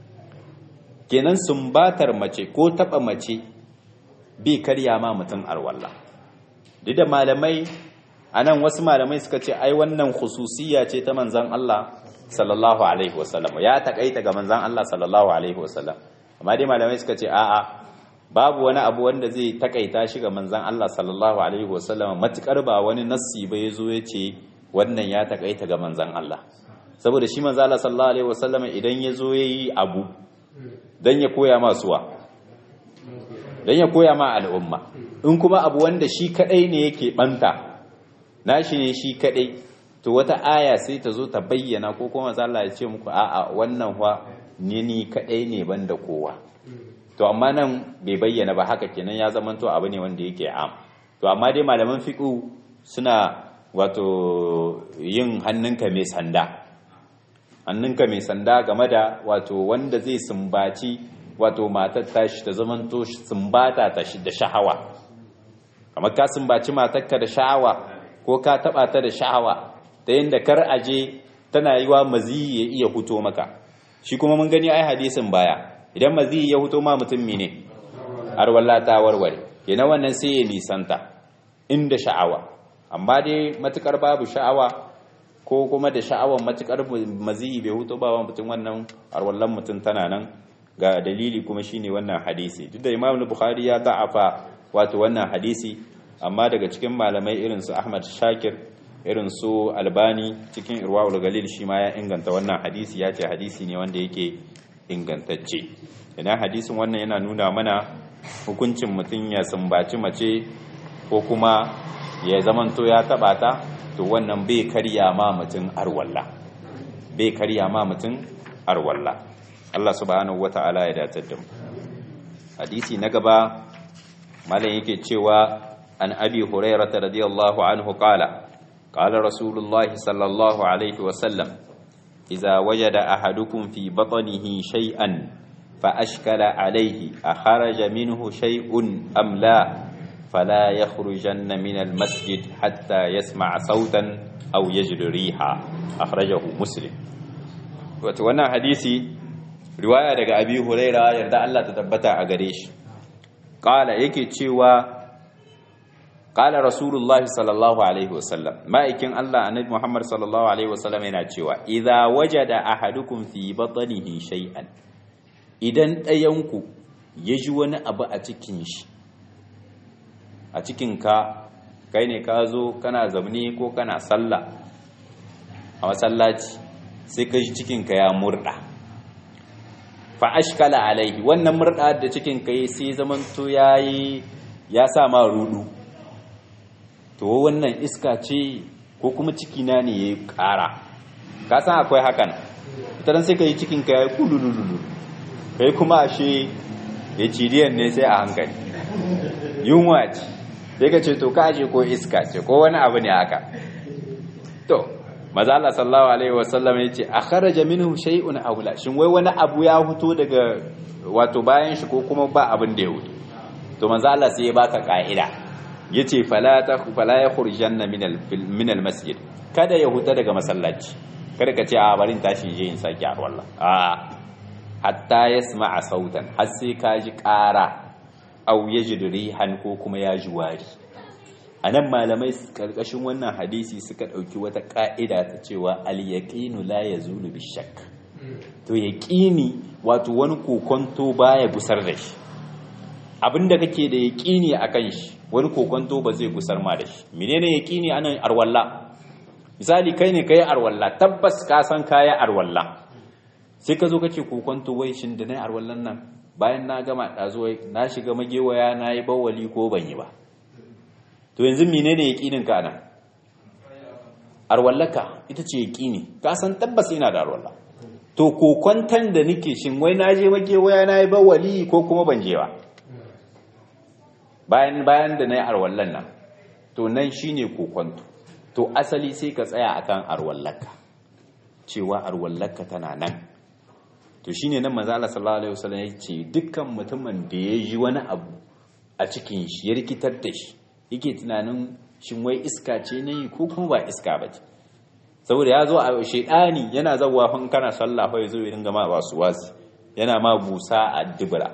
kenan sumbatar mace ko taba mace bai karya ma mutum arwalla duk da malamai anan wasu malamai suka ce ai wannan khususiyya ce ta manzon Allah sallallahu alaihi wasallam ya takaita ga manzon Allah sallallahu alaihi wasallam amma dai malamai suka ce a'a babu wani abu wanda zai takaita shi ga manzon Allah sallallahu alaihi wasallam matukar ba wani nassi ba yazo ya ce wannan ya takaita ga manzon Allah saboda shi manzon Allah sallallahu alaihi wasallam idan yazo yayi abu dan ya koya ma suwa dan ya koya ma al'umma in kuma abu wanda shi kadai ne yake banta nashi ne shi kadai to wata aya sai ta zo ta bayyana ko kuma Allah ya ce muku a'a wannan fa ni ni kadai ne banda kowa to amma nan bai bayyana ba haka kenan ya zama to abu ne wanda yake am to amma dai malaman fiqh suna wato yin hannunka mai sanda hannunka mai sanda game da wato wanda zai sumbaci wato matar tashi ta zaman to sumbata ta da shahawa kamar ka sumbaci matarka da sha'awa ko ka taba ta da sha'awa ta yadda kar aje tana yi wa maziyi ya iya huto maka shi kuma mun gani ai hadisin baya idan maziyi ya huto ma mutum ne arwalla ta warware kenan wannan sai ya nisanta inda sha'awa amma dai matukar babu sha'awa ko kuma da sha'awan matukar maziyi bai huto ba mutum wannan arwallan mutum tana nan ga dalili kuma shine wannan hadisi duk da Imam Bukhari ya da'afa wato wannan hadisi amma daga cikin malamai irin su Ahmad Shakir irin su albani cikin irwa'ul galil shi ma ya inganta wannan hadisi ya ce hadisi ne wanda yake ingantacce idan hadisin wannan yana nuna mana hukuncin mutum ya sumbaci mace ko kuma ya zamanto ya taba ta to wannan bai karya ma mutum arwalla bai karya ma mutum arwalla Allah subhanahu wata'ala ya datar da mu hadisi na gaba malam yake cewa an abi hurairah radiyallahu anhu qala قال رسول الله صلى الله عليه وسلم إذا وجد أحدكم في بطنه شيئا فأشكل عليه أخرج منه شيء أم لا فلا يخرجن من المسجد حتى يسمع صوتا أو يجد ريحا أخرجه مسلم وتوانا حديثي رواية دقى أبي هريرة يرضى الله تتبتع أغريش قال يكي تشيوا Ƙala Rasulullah sallallahu Alaihi wasallam, ma'aikin Allah annabi Muhammad sallallahu Alaihi wasallam yana cewa, "Iza waje da ahadukum fi batanihi shay'an idan ɗayanku ya ji wani abu a cikin shi, a cikin ka, kai ne ka zo kana zamani ko kana sallah a masallaci sai ka ji cikinka ya murɗa. Fa'ashkala alaihi, wannan murɗa da cikinka ya sai zamanto ya yi ya sa ma rudu. to wannan iska ce ko kuma cikina ne ya yi ƙara ka san akwai hakan ita sai ka yi cikinka ya yi kulululu kai kuma ashe ya cidiyan ne sai a hankali yunwa ce sai ka ce to ka aje ko iska ce ko wani abu ne haka to maza Allah sallallahu alaihi wasallam ya ce a kharaja minhu shay'un aula shin wai wani abu ya fito daga wato bayan shi ko kuma ba abin da ya wuce to manzo Allah sai ya baka ka'ida yace fala ta fala ya khurjanna min al masjid kada ya huta daga masallaci kada ka ce a barin tashi je in sake arwalla a hatta yasma'a sautan har sai ka ji ƙara au yajid rihan ko kuma ya ji wari anan malamai karkashin wannan hadisi suka dauki wata ka'ida ta cewa al yaqinu la yazulu bishak to yaqini wato wani kokonto baya gusar da shi abinda kake da yaqini akan shi wani kokonto ba zai gusar ma da shi menene yaqini anan arwalla misali kai ne kai arwalla tabbas ka san kaya arwalla sai ka zo kake kokonto wai shin da nayi arwallan nan bayan na gama dazo wai na shiga magewaya nayi bawali ko ban yi ba to yanzu menene yaqinin ka nan arwallaka ita ce yaqini ka san tabbas ina da arwalla to kokontan da nake shin wai na je magewaya nayi bawali ko kuma ban je ba bayan bayan da nayi arwallan nan to nan shine kokonto to asali sai ka tsaya akan arwallaka cewa arwallaka tana nan to shine nan manzo Allah sallallahu alaihi wasallam yace dukkan mutumin da ya ji wani abu a cikin shi ya rikitar da shi yake tunanin shin wai iska ce ne ko kuma ba iska ba ce saboda ya zo a shedani yana zawwa fa kana sallah fa yazo ya dinga ma wasu wasi yana ma busa a dubura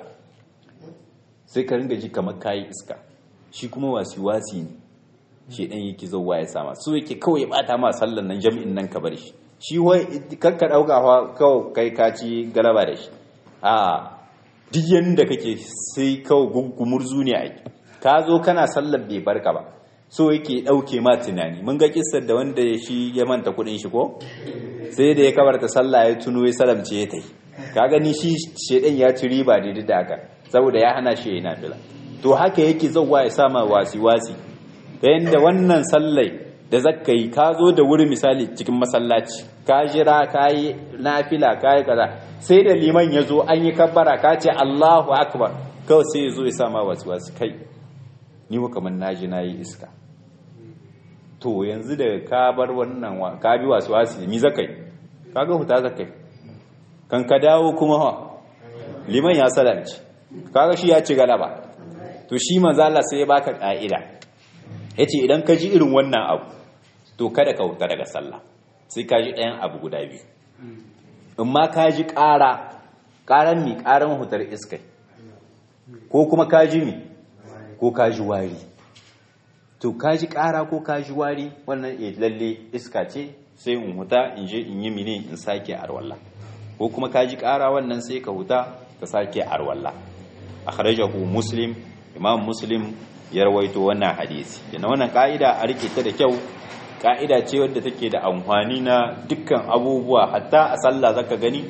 sai ka ringa ji kamar kayi iska shi kuma wasu wasi ne shedan yake zawwa ya sama so yake kawai ya bata ma sallan nan jami'in nan ka bar shi shi wai kakka dauka fa kawai kai ka ci galaba da shi a duk yanda kake sai kawai gugumurzu ne ake ka zo kana sallar bai barka ba so yake dauke ma tunani mun ga kissar da wanda shi ya manta kudin shi ko sai da ya kabarta sallah ya tuno ya salamce ya tai ka gani shi shedan ya ci riba da da haka saboda ya hana shi yana fila to haka yake zawwa ya sama wasi wasi ta yanda wannan sallai da zakka yi ka zo da wuri misali cikin masallaci ka jira ka yi nafila ka yi kaza sai da liman ya zo an yi kabbara ka ce Allahu akbar kawai sai ya zo ya sama wasu wasu kai ni wa kamar naji na yi iska to yanzu da ka bar wannan ka bi wasu wasu mi zakai ka ga huta zakai kan ka dawo kuma ha liman ya salamci kaga shi ya ci galaba to shi manzo Allah sai ya baka ka'ida yace idan ka ji irin wannan abu to kada ka huta daga sallah sai ka ji ɗayan abu guda biyu in ma ka ji ƙara ƙaran mi ƙaran hutar iskai ko kuma ka ji mi ko ka ji wari to ka ji ƙara ko ka ji wari wannan e lalle iska ce sai in huta in je in yi mine in sake arwalla ko kuma ka ji ƙara wannan sai ka huta ka sake arwalla akhrajahu muslim imam muslim ya rawaito wannan hadisi yana wannan ka'ida a rike ta da kyau ka'ida ce wadda take da amfani na dukkan abubuwa hatta a sallah zaka gani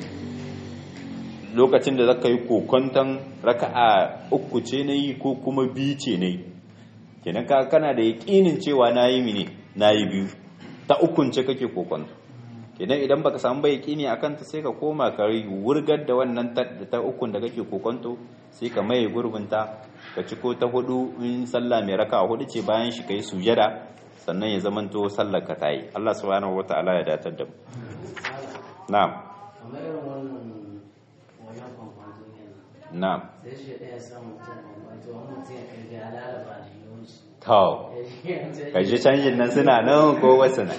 lokacin da zaka yi kokonton raka'a uku ce nayi ko kuma biyu ce nayi kenan ka kana da yaƙinin cewa nayi mine nayi biyu ta ukun ce kake kokonto kenan idan baka samu ba yaƙini akan ta sai ka koma ka wurgar da wannan ta ukun da kake kokonto sai ka maye gurbinta ka ci ko ta hudu in sallah mai raka hudu ce bayan shi kai sujada sannan ya zamanto sallar ka tayi Allah subhanahu wataala ya datar da mu na'am na'am to kaji canjin nan suna nan ko wasu nan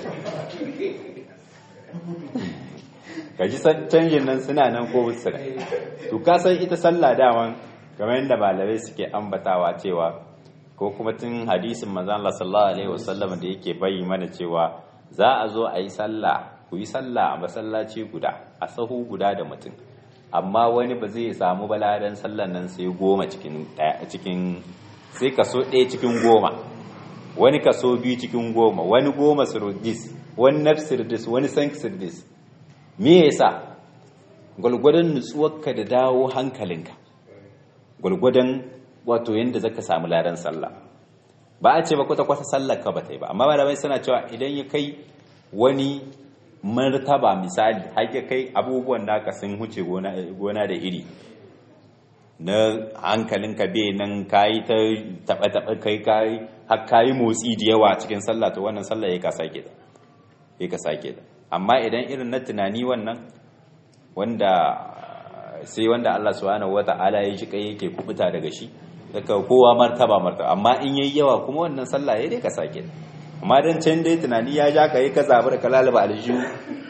kaji canjin nan suna nan ko wasu nan to ka san ita sallah daman kamar yadda malamai suke ambatawa cewa ko kuma tun hadisin manzon Allah sallallahu alaihi wasallam da yake bayi mana cewa za a zo a yi sallah ku yi sallah a masallaci guda a sahu guda da mutum amma wani ba zai samu baladan sallan nan sai goma cikin cikin sai kaso ɗaya cikin goma wani kaso biyu cikin goma wani goma sirdis wani nafsirdis wani sanksirdis me yasa gwalgwadon nutsuwarka da dawo hankalinka gwalgwadon wato yadda zaka samu ladan sallah ba a ce ba kwata kwata sallar ka ba ta yi ba amma malamai suna cewa idan ya kai wani martaba misali har ya kai abubuwan da aka sun huce gona da iri na hankalinka bai nan kayi ta taɓa taɓa kai kayi har kayi motsi da yawa cikin sallah to wannan sallah ya ka sake da ya ka sake da amma idan irin na tunani wannan wanda sai wanda Allah subhanahu wata'ala ya ji kai yake kubuta daga shi daga kowa martaba martaba amma in yayi yawa kuma wannan sallah ya dai ka sake amma dan can dai tunani ya ja ka yi ka zabi da kalalaba aljihu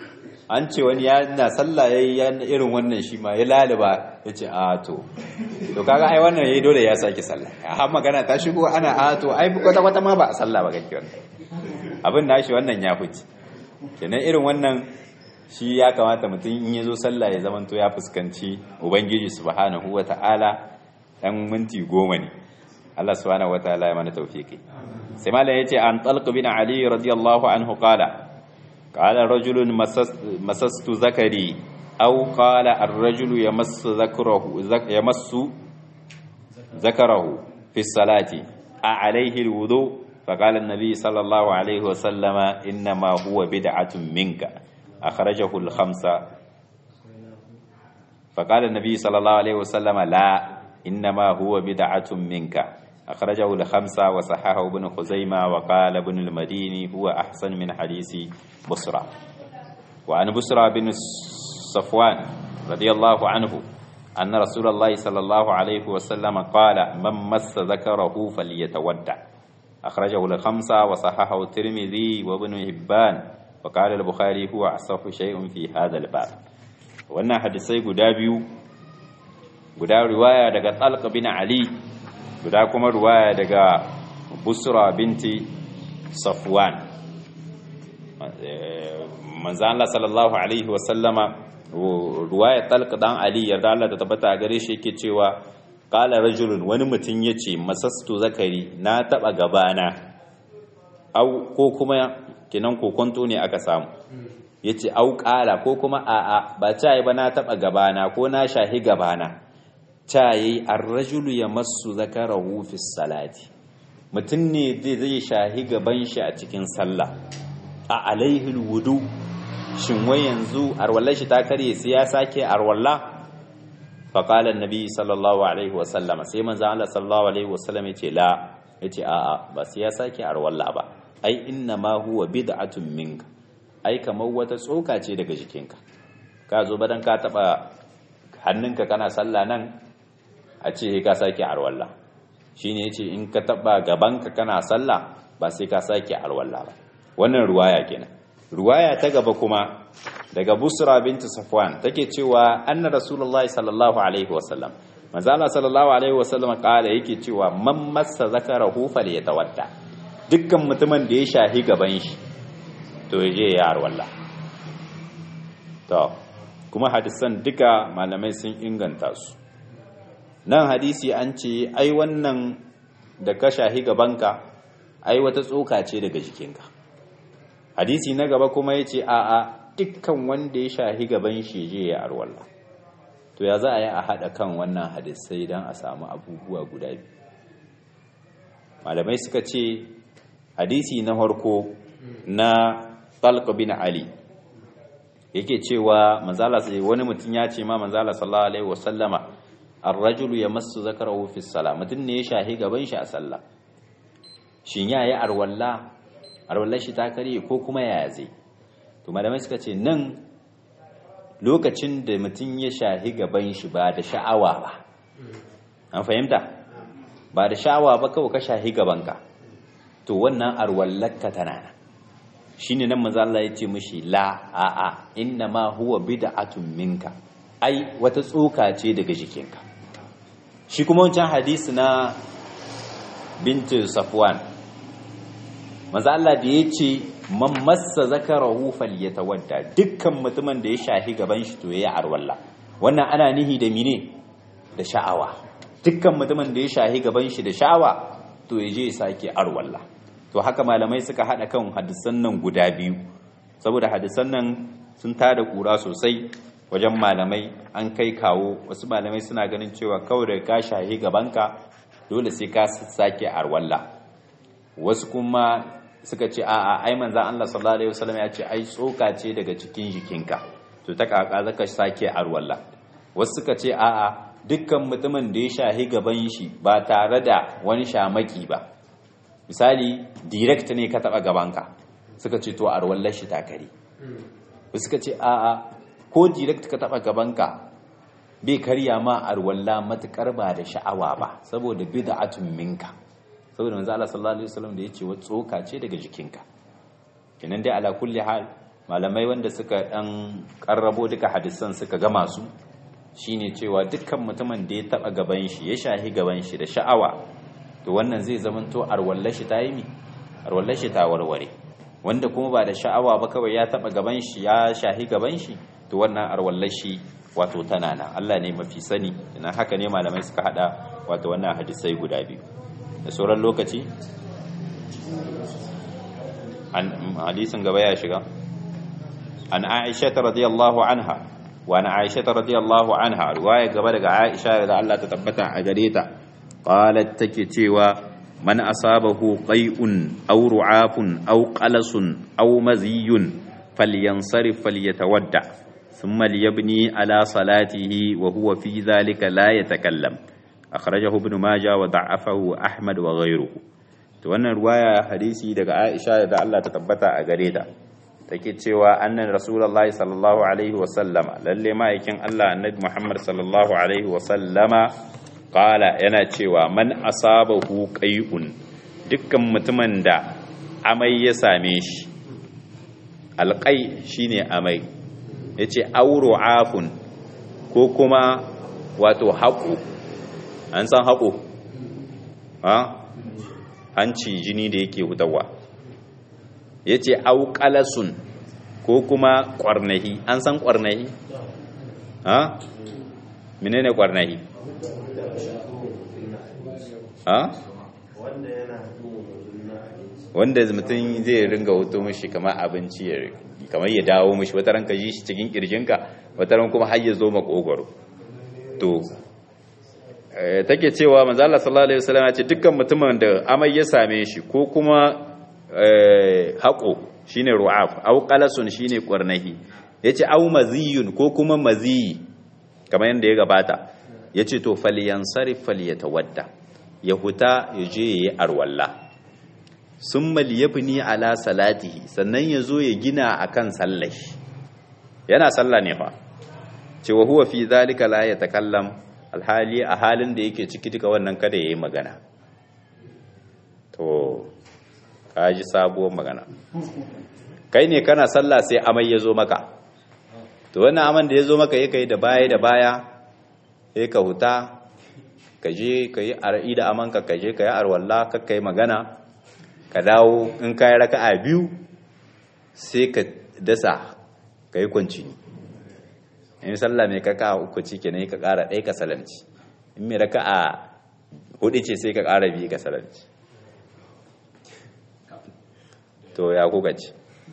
an ce wani ya na sallah yayi irin wannan shi ma ya laliba yace a to to kaga ai wannan yayi dole ya saki sallah har magana ta shigo ana a to ai kwata kwata ma ba a sallah ba kake wannan abin nashi wannan ya fice kenan irin wannan shi ya kamata mutum in yazo sallah ya zamanto ya fuskanci ubangiji subhanahu wataala dan minti goma ne Allah subhanahu wataala ya mana tawfiki sai malam yace an talq bin ali radiyallahu anhu qala قال رجل مسست ذكري أو قال الرجل يمس ذكره يمس ذكره في الصلاة أعليه الوضوء فقال النبي صلى الله عليه وسلم إنما هو بدعة منك أخرجه الخمسة فقال النبي صلى الله عليه وسلم لا إنما هو بدعة منك أخرجه الخمسة وصححه ابن خزيمة وقال ابن المديني هو أحسن من حديث بصرى وعن بصرى بن صفوان رضي الله عنه أن رسول الله صلى الله عليه وسلم قال من مس ذكره فليتودع أخرجه الخمسة وصححه الترمذي وابن هبان وقال البخاري هو أصح شيء في هذا الباب وأن حديثي قدابيو قداب رواية دقى طلق بن علي guda kuma ruwaya daga busra binti safwan manzo Allah sallallahu alaihi wasallama ruwaya talq dan ali yarda Allah ta tabbata gare shi yake cewa qala rajulun wani mutum yace masastu zakari na taba gabana au ko kuma kinan kokonto ne aka samu yace au qala ko kuma a'a ba ta yi ba na taba gabana ko na shahi gabana ta yi arrajulu ya masu zakarahu fi salati mutum ne zai shahi gaban shi a cikin sallah a alaihul wudu shin wai yanzu arwallar shi ta karye sai ya sake arwalla faƙala nabi sallallahu alaihi wasallama sai manzo Allah sallallahu alaihi wasallam yace la yace a'a ba sai ya sake arwalla ba ai inna ma huwa bid'atun minka ai kamar wata tsoka ce daga jikinka ka zo badan ka taba hannunka kana sallah nan a ce ka sake arwalla shine yace in ka taba gabanka kana sallah ba sai ka sake arwalla ba wannan ruwaya kenan ruwaya ta gaba kuma daga busra binti safwan take cewa anna rasulullahi sallallahu alaihi wasallam manzo Allah sallallahu alaihi wasallam kala yake cewa man massa zakarahu falyatawadda dukkan mutumin da ya shahi gaban shi to yaje ya arwalla to kuma hadisan duka malamai sun inganta su nan hadisi an ce ai wannan da ka shahi gabanka ai wata tsoka ce daga jikinka hadisi na gaba kuma ya ce a'a dukkan wanda ya shahi gaban shi je ya arwalla to ya za a yi a haɗa kan wannan hadisai don a samu abubuwa guda biyu malamai suka ce hadisi na harko na talq bin ali yake cewa manzala sai wani mutum ya ce ma manzala sallallahu alaihi wasallama ar-rajulu yamassu zakarahu fi salah mutum ne ya shahi gaban shi a sallah shin ya yi arwalla arwallar shi ta kare ko kuma ya zai to malamai suka ce nan lokacin da mutum ya shahi gaban shi ba da sha'awa ba an fahimta ba da sha'awa ba kawai ka shahi gabanka to wannan arwallarka tana nan shine nan manzo Allah ya ce mishi la a a inna ma huwa bid'atun minka ai wata tsoka ce daga jikinka shi kuma wancan hadisi na bintu safwan manzo Allah da yace man massa zakarahu falyatawadda dukkan mutumin da ya shahi gaban shi to yayi arwalla wannan ana nihi da mine da sha'awa dukkan mutumin da ya shahi gaban shi da sha'awa to yaje ya sake arwalla to haka malamai suka hada kan hadisan nan guda biyu saboda hadisan nan sun tada kura sosai wajen malamai an kai kawo wasu malamai suna ganin cewa kawai da ka shahi gabanka dole sai ka sake arwalla wasu kuma suka ce a'a ai manzon Allah sallallahu alaihi wasallam ya ce ai tsoka ce daga cikin jikinka to ta kaka zaka sake arwalla wasu suka ce a'a dukkan mutumin da ya shahi gaban shi ba tare da wani shamaki ba misali direct ne ka taba gabanka suka ce to arwallar shi ta kare suka ce a'a ko direct ka taba gabanka bai karya ma arwalla matukar ba da sha'awa ba saboda bid'atun minka saboda manzo Allah sallallahu alaihi wasallam da yace wa tsoka ce daga jikinka kenan dai ala kulli hal malamai wanda suka dan karrabo duka hadisan suka gama su shine cewa dukkan mutumin da ya taba gaban shi ya shahi gaban shi da sha'awa to wannan zai zamanto arwallar shi ta yi mi arwallar shi ta warware wanda kuma ba da sha'awa ba kawai ya taba gaban shi ya shahi gaban shi to wannan arwallar shi wato tana nan Allah ne mafi sani ina haka ne malamai suka hada wato wannan hadisai guda biyu da sauran lokaci an hadisin gaba ya shiga an Aisha radiyallahu anha wa an Aisha radiyallahu anha riwaya gaba daga Aisha da Allah ta tabbata a gare ta qalat take cewa man asabahu qai'un aw ru'afun aw qalasun aw maziyun falyansarif falyatawadda thumma liyabni ala salatihi wa huwa fi dhalika la yatakallam akhrajahu ibn majah wa da'afahu ahmad wa ghayruhu to wannan ruwaya hadisi daga Aisha da Allah ta tabbata a gare ta take cewa annan rasulullahi sallallahu alaihi wa sallama lalle ma'aikin Allah annabi Muhammad sallallahu alaihi wa sallama qala yana cewa man asabahu qai'un dukkan mutumin da amai ya same shi alqai shine amai yace auro afun ko kuma wato haƙo an san haƙo ha hanci jini da yake hutawa ya ce auƙalasun ko kuma ƙwarnahi an san ƙwarnahi ha menene ƙwarnahi ha wanda mutum zai ringa hutu mashi kamar abinci ya kamar ya dawo mashi wata ranka ji shi cikin ƙirjinka wata ran kuma har ya zo makogwaro to take cewa manzo Allah sallallahu alaihi wasallam ya ce dukkan mutumin da amai ya same shi ko kuma haƙo shine ru'af aw qalasun shine qarnahi yace aw maziyun ko kuma maziyi kamar yanda ya gabata yace to falyansarif falyatawadda ya huta ya je yayi arwalla summa liyabni ala salatihi sannan ya zo ya gina akan sallar yana sallah ne fa cewa huwa fi zalika la yatakallam alhali a halin da yake ciki duka wannan kada yayi magana to kaji sabuwar magana kai ne kana sallah sai amai ya zo maka to wannan aman da ya zo maka yake da baya da baya sai ka huta ka je ka yi ar'i da amanka ka je ka yi arwalla ka kai magana ka dawo in ka yi raka'a biyu sai ka dasa ka yi kwanci in sallah mai kaka uku ci kenan ka ƙara ɗaya ka salanci in mai raka'a hudu ce sai ka ƙara biyu ka salanci to ya kuka ci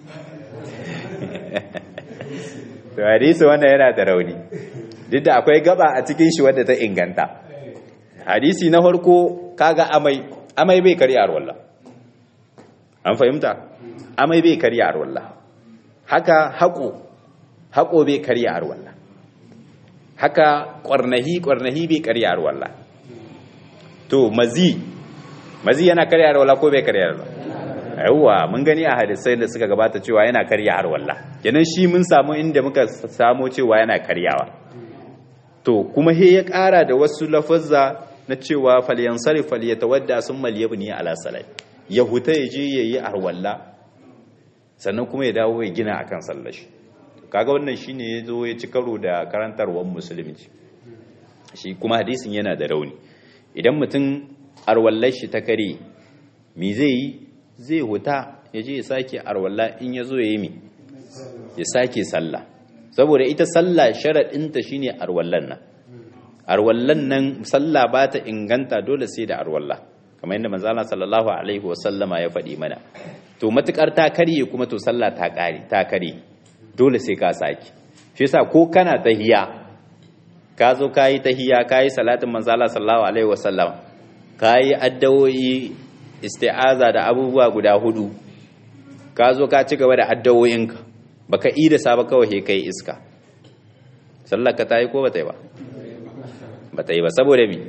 to hadisi wannan yana da rauni duk da akwai gaba a cikin shi wadda ta inganta hadisi na farko kaga amai amai bai karya arwallah an fahimta amai bai karya arwallah haka haƙo haƙo bai karya arwallah haka ƙwarnahi ƙwarnahi bai karya arwallah to mazi mazi yana karya arwallah ko bai karya arwallah yawwa mun gani a hadisai da suka gabata cewa yana karya arwallah kenan shi mun samu inda muka samu cewa yana karyawa to kuma he ya ƙara da wasu lafazza na cewa falyansarif falyatawadda summa liyabni ala salai ya huta ya je yayi arwalla sannan kuma ya dawo ya gina akan sallar shi kaga wannan shine yazo ya ci karo da karantarwar musulunci shi kuma hadisin yana da rauni idan mutum arwallar shi ta kare me zai yi zai huta ya je ya sake arwalla in ya zo ya yi mi ya sake sallah saboda ita sallah sharaɗinta shine arwallan nan arwallan nan sallah ba ta inganta dole sai da arwalla kamar yadda manzala sallallahu alaihi wasallama ya faɗi mana to matukar ta karye kuma to sallah ta kare ta kare dole sai ka saki shi yasa ko kana tahiya ka zo kayi tahiya kayi salatin manzala sallallahu alaihi wasallam kayi addu'o'i isti'aza da abubuwa guda hudu ka zo ka ci gaba da addu'o'inka baka yi da saba kawai he kai iska sallar ka tayi ko bata yi ba bata yi ba saboda mi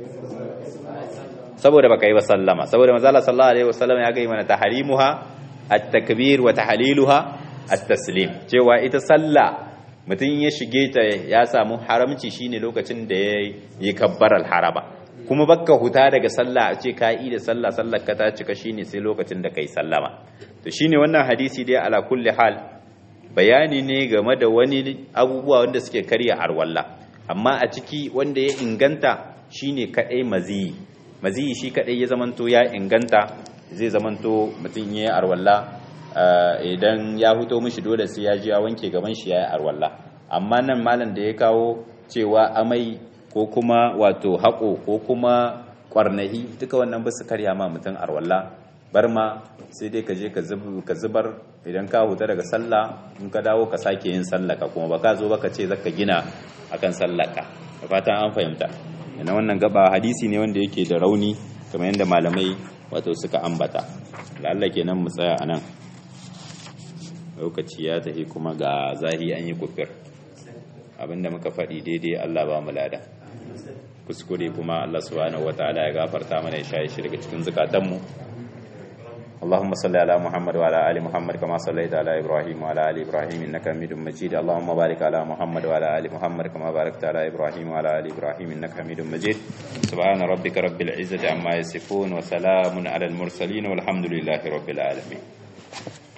saboda baka yi ba sallama saboda manzo Allah sallallahu alaihi wasallam ya ga mana tahrimuha at-takbir wa tahliluha at-taslim cewa ita sallah mutum ya shige ta ya samu haramci shine lokacin da ya yi kabbaral haraba kuma bakka huta daga sallah a ce ka yi da sallah sallar ka ta cika shine sai lokacin da kai sallama to shine wannan hadisi dai ala kulli hal bayani ne game da wani abubuwa wanda suke karya arwalla amma a ciki wanda ya inganta shine kadai maziyi maziyi shi kadai ya zamanto ya inganta zai zamanto mutum ya yi arwalla idan ya huto mishi dole sai ya ji ya wanke gaban shi ya yi arwalla amma nan malam da ya kawo cewa amai ko kuma wato haƙo ko kuma ƙwarnahi duka wannan ba su karya ma mutum arwalla bar ma sai dai ka je ka zubar idan ka huta daga sallah in ka dawo ka sake yin sallaka kuma ba ka zo ba ka ce zaka gina akan sallaka da fatan an fahimta yana wannan gaba hadisi ne wanda yake da rauni kamar yadda malamai wato suka ambata lalla kenan mu tsaya a nan lokaci ya tafi kuma ga zahi an yi kufir abinda muka faɗi daidai Allah ba mu lada kuskure kuma Allah subhanahu wataala ya gafarta mana ya shaye shi daga cikin zukatanmu اللهم صل على محمد وعلى ال محمد كما صليت على ابراهيم وعلى ال ابراهيم انك حميد مجيد اللهم بارك على محمد وعلى ال محمد كما باركت على ابراهيم وعلى ال ابراهيم انك حميد مجيد سبحان ربك رب العزه عما يصفون وسلام على المرسلين والحمد لله رب العالمين